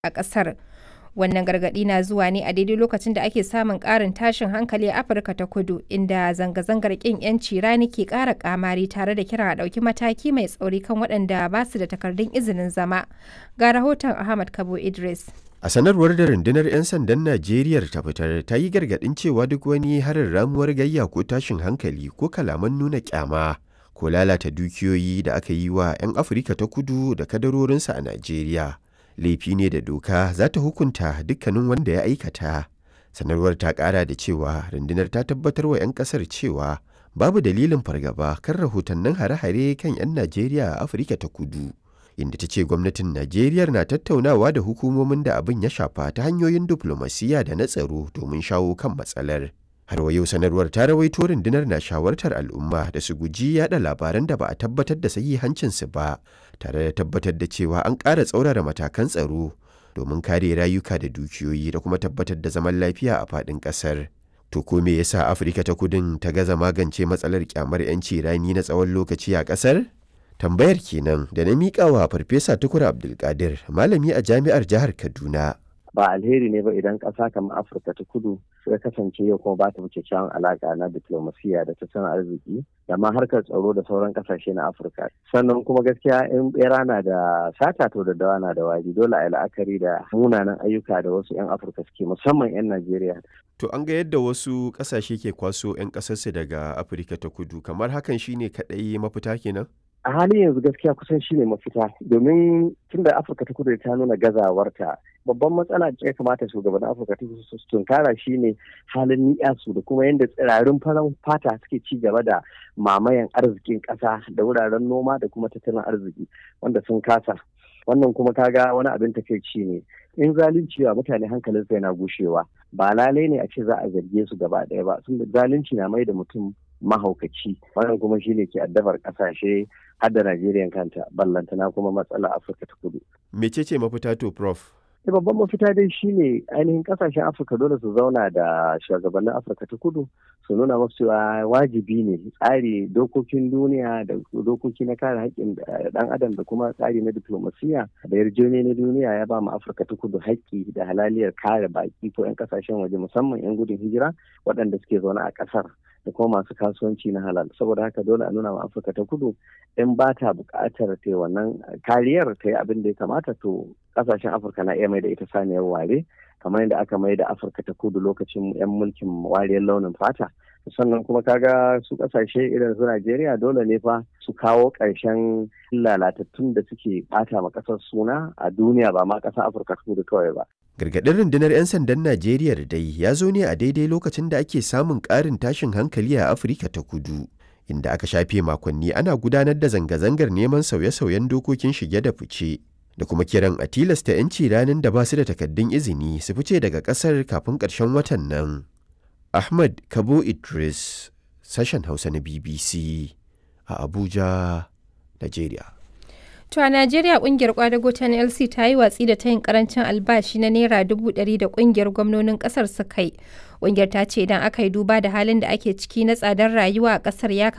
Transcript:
a ƙasar. Wannan gargaɗi na zuwa ne a daidai lokacin da ake samun ƙarin tashin hankali a Afirka ta Kudu, inda zanga-zangar ƙin 'yanci rani ke ƙara ƙamari tare da kiran a ɗauki mataki mai tsauri kan waɗanda ba su da takardun izinin zama. Ga rahoton Ahmad Kabo Idris. A sanarwar da rundunar 'yan sandan Najeriya ta fitar ta yi gargaɗin cewa duk wani harin ramuwar gayya ko tashin hankali ko kalaman nuna kyama ko lalata dukiyoyi da aka yi wa 'yan Afirka ta kudu da kadarorinsa a Najeriya. Laifi ne da doka za ta hukunta dukkanin wanda ya aikata. Sanarwar ta ƙara da cewa rundunar ta tabbatar wa 'yan ƙasar cewa babu dalilin fargaba kan rahotannin hare-hare kan 'yan Najeriya a Afirka ta kudu. inda ta ce gwamnatin Najeriya na tattaunawa da hukumomin da abin ya shafa ta hanyoyin diflomasiyya da na tsaro domin shawo kan matsalar. Har wa yau sanarwar ta rawaito rundunar na shawartar al'umma da su guji yada labaran da ba a tabbatar da sahihancinsu ba, tare da tabbatar da cewa an ƙara tsaurara matakan tsaro domin kare rayuka da dukiyoyi da kuma tabbatar da zaman lafiya a faɗin ƙasar. To ko me yasa Afirka ta kudin ta gaza magance matsalar kyamar 'yanci rani na tsawon lokaci a ƙasar? tambayar kenan da na miƙa wa farfesa tukur abdulkadir malami a jami'ar jihar kaduna ba alheri ne ba idan ƙasa kamar afirka ta kudu suka kasance yau kuma ba ta wuce kyawun alaƙa na diplomasiya da tattalin arziki da ma harkar tsaro da sauran ƙasashe na afirka sannan kuma gaskiya in bera na da sata to da dawa na da wari dole a yi la'akari da munanan ayyuka da wasu 'yan afirka suke musamman 'yan najeriya to an ga yadda wasu ƙasashe ke kwaso 'yan ƙasarsu daga afirka ta kudu kamar hakan shine kaɗai mafita kenan a halin yanzu gaskiya kusan shi ne mafita domin tun da afirka ta kudu ta nuna gazawarta babban matsala da ya kamata shugaban afirka ta kudu su tunkara shi ne halin ni'yasu da kuma yadda tsirarin faran fata suke ci gaba da mamayan arzikin ƙasa da wuraren noma da kuma tattalin arziki wanda sun kasa wannan kuma kaga wani abin takaici ne in zalunci wa mutane hankalin sai na gushewa ba lalai ne a ce za a zarge su gaba ɗaya ba sun zalunci na mai da mutum mahaukaci wannan kuma shine ke addabar kasashe har da Najeriya kanta ballantana kuma matsala Afirka ta kudu. Mecece mafita to prof? babban mafita dai shine ainihin kasashen Afirka dole su zauna da shugabannin Afirka ta kudu su nuna masu cewa wajibi ne tsari dokokin duniya da dokoki na kare haƙƙin ɗan adam da kuma tsari na diplomasiya da yarjejeniya na duniya ya ba mu Afirka ta kudu haƙƙi da halaliyar kare baƙi ko 'yan kasashen waje musamman 'yan gudun hijira waɗanda suke zaune a ƙasar. da kuma masu kasuwanci na halal saboda haka dole a nuna ma afirka ta kudu in ba ta buƙatar ta wannan kariyar ta yi abin da ya kamata to ƙasashen afirka na iya mai da ita saniyar ware kamar yadda aka mai da afirka ta kudu lokacin 'yan mulkin wariyar launin fata sannan kuma kaga su kasashe irin su Najeriya dole ne fa su kawo ƙarshen lalatattun da suke ɓata ma ƙasar suna a duniya ba ma ƙasar Afirka ta kudu kawai ba. Gargaɗin rundunar 'yan sandan Najeriya da dai ya zo ne a daidai lokacin da ake samun ƙarin tashin hankali a Afirka ta kudu. Inda aka shafe makonni ana gudanar da zanga-zangar neman sauye-sauyen dokokin shige da fice. Da kuma kiran a tilasta 'yanci ranar da ba su da takaddun izini su fice daga ƙasar kafin ƙarshen watan nan. Ahmad Kabo Idris, sashen Hausa na BBC a Abuja, Najeriya. To a Najeriya kungiyar kwadago ta NLC ta yi watsi da tayin karancin albashi na naira dubu ɗari da kungiyar gwamnonin ƙasar suka yi. Kungiyar ta ce idan aka yi duba da halin da ake ciki na tsadar rayuwa a ƙasar ya